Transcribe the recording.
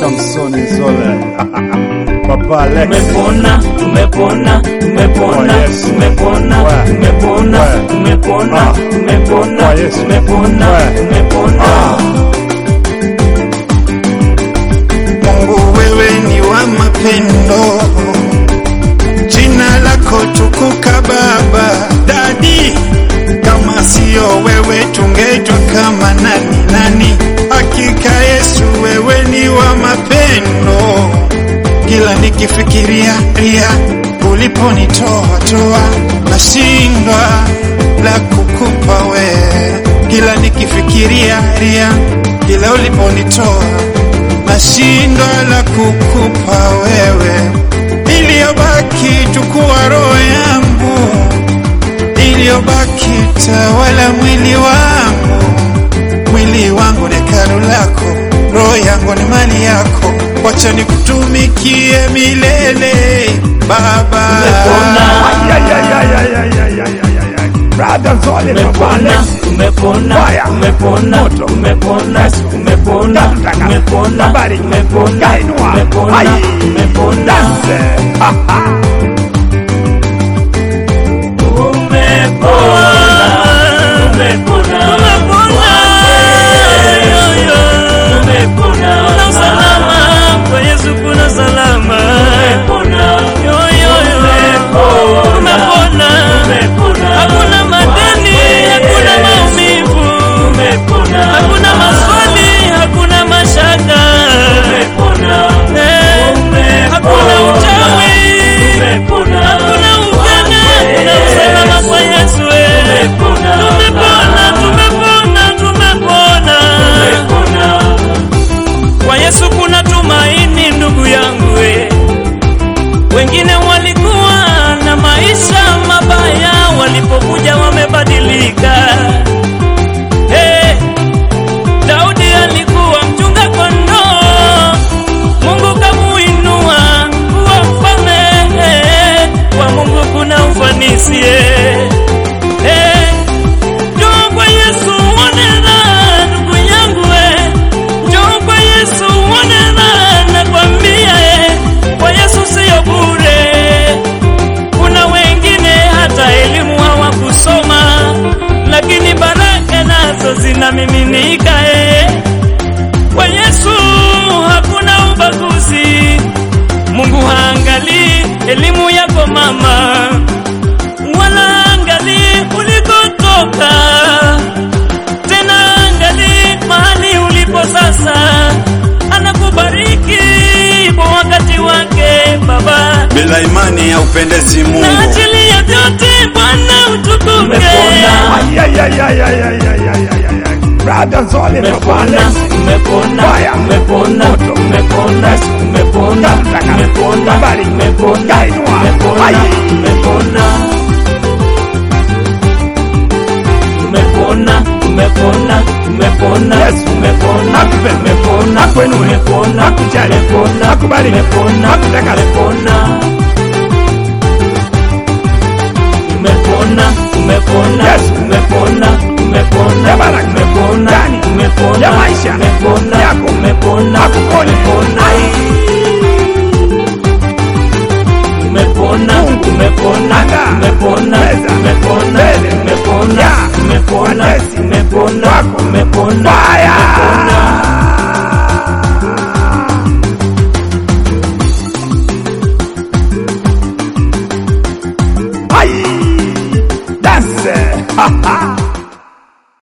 Samson Nzole Papa Alex Tumepona, tumepona, tumepona, Kwa Yesu. tumepona, Wa. tumepona, Wa. tumepona, Ah. tumepona, Kwa Yesu. tumepona, Wa. tumepona. Mungu wewe ni wa mapendo, jina lako tukuka Baba. Dadi, kama sio wewe tungeitwa kama nani nani? Hakika Yesu wewe ni wa mapendo, kila nikifikiria ria uliponitoa toa, nashindwa la kukupa wewe, kila nikifikiria ria kila uliponitoa nashindwa la kukupa wewe, iliyobaki tukuwa roho yangu, iliyobaki tawala mwili wangu. Mwili wangu ni hekalu lako, roho yangu ni mali yako, wacha nikutumikie milele Baba. Brother Nzole Papa Tumepona, Alex tumepona, Fire. tumepona, Moto. tumepona, tumepona, Gatutaka. tumepona, Habari. tumepona, Kainua. tumepona, Hai. tumepona. Dance Ha, ha. Kuna salama kwa Yesu, kuna salama. Yo, yo, yo. Tumepona. Hakuna madeni, hakuna maumivu, hakuna maswali, hakuna mashaka, Eh, hakuna uchawi, hakuna uganga, kuna usalama kwa Yesu. eh. Tumepona, tumepona, tumepona. Kwa Yesu kuna tumaini ndugu yangu we. Wengine walikuwa na maisha mabaya, walipokuja wamebadilika. Hey, Daudi alikuwa mchunga kondoo, Mungu kamuinua kuwa mfalme. Hey, kwa Mungu kuna ufanisi. Hey, hey, njoo kwa Yesu uone raha, ndugu yangu we. Njoo kwa Yesu uone raha, nakwambia eh, kwa Yesu siyo bure. Kuna wengine hata elimu hawakusoma, lakini baraka nazo zinamiminika eh. Kwa Yesu hakuna ubaguzi. Mungu haangalii elimu yako mama, wala angalii ulikotoka tena angali mahali ulipo sasa, anakubariki kwa wakati wake Baba, Bila imani ya upendezi na Mungu, ajili ya vyote Bwana utukuke. Ay, ay, ay, ay, ay, ay, ay, ay, ay, ay, ay. Brother Nzole Papa Tumepona, Alex tumepona, Fire. tumepona, Moto. tumepona, tumepona, Gatutaka. tumepona, Habari. tumepona, Kainua. tumepona, Hai. tumepona. Tumepona, tumepona, tumepona, Yes. tumepona, Akupenda. tumepona, Akuinue. tumepona, Akujali. tumepona, Akubariki. tumepona, Akutaka. tumepona. Tumepona, tumepona, Yes. tumepona, tumepona, Ya baraka. tumepona, Ndani. tumepona, Ya maisha. tumepona, Yako. tumepona, Akupone. tumepona. Tumepona, Mungu. tumepona, Anda. tumepona, Meza. tumepona, Mbele. tumepona, Ya. tumepona, Watesi. tumepona, Wako. tumepona, Fire. tumepona. Ay, dance. Ha, ha.